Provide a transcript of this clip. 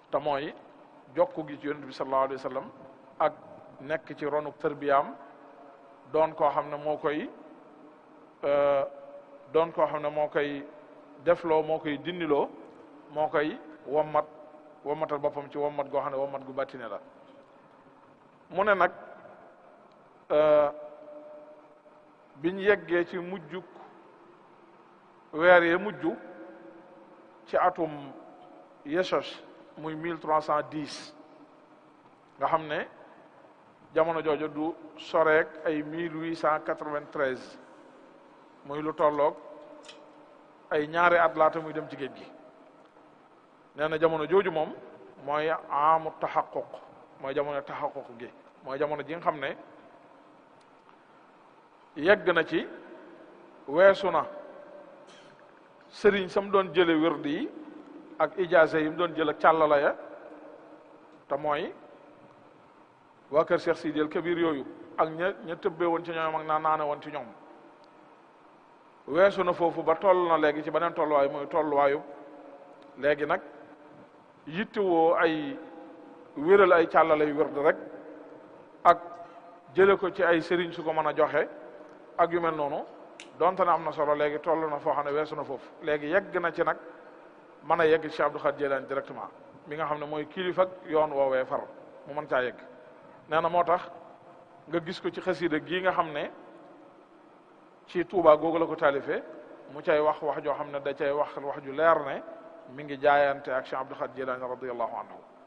te mooy jokku gi ci yonent bi sallallahu alayhi wa sallam ak nekk ci ronu tërbiyaam doon koo xam ne moo koy doon koo xam ne moo koy defloo moo koy dindiloo moo koy wommat wommatal boppam ci wommat goo xam ne wommat gu bàttine la mu ne nag biñ yeggee ci mujjuk weer yee mujj ci atum Yeshos muy mille trois cent dix nga xam ne jamono jooju du soreek ay mille huit cent quatre-vingt-treize muy lu tolloog ay ñaari at laata muy dem ci géej gi nee na jamono jooju moom mooy amu taxaquq mooy jamono taxaquq gi mooy jamono ji nga xam ne yegg na ci weesu na sëriñ sam doon jële wérdi yi ak ijaase yi mu doon jël ak càllala ya te mooy waa kër Cheikh Sidi El Kabir yooyu ak ña ña tëbbee woon ci ñoom ak naa naane woon ci ñoom weesu na foofu ba toll na léegi ci beneen tolluwaay mooy tolluwaayu léegi nag yittewoo ay wéral ay càllala yu wérd rek ak jële ko ci ay sëriñ su ko mën a joxe ak yu mel noonu donte na am na solo léegi toll na foo xam ne weesu na foofu léegi yegg na ci nag mën a yegg ci Cheikh Abdou Khadir Jilani directement mi nga xam ne mooy kilifa ak yoon woowee far mu mën caa yegg nee na moo tax nga gis ko ci xasida gii nga xam ne ci Tuubaa googu la ko taalifee mu cay wax wax joo xam ne da cay wax wax ju leer ne mi ngi jaayante ak Cheikh Abdou Khadir Jilani radiyallahu anhu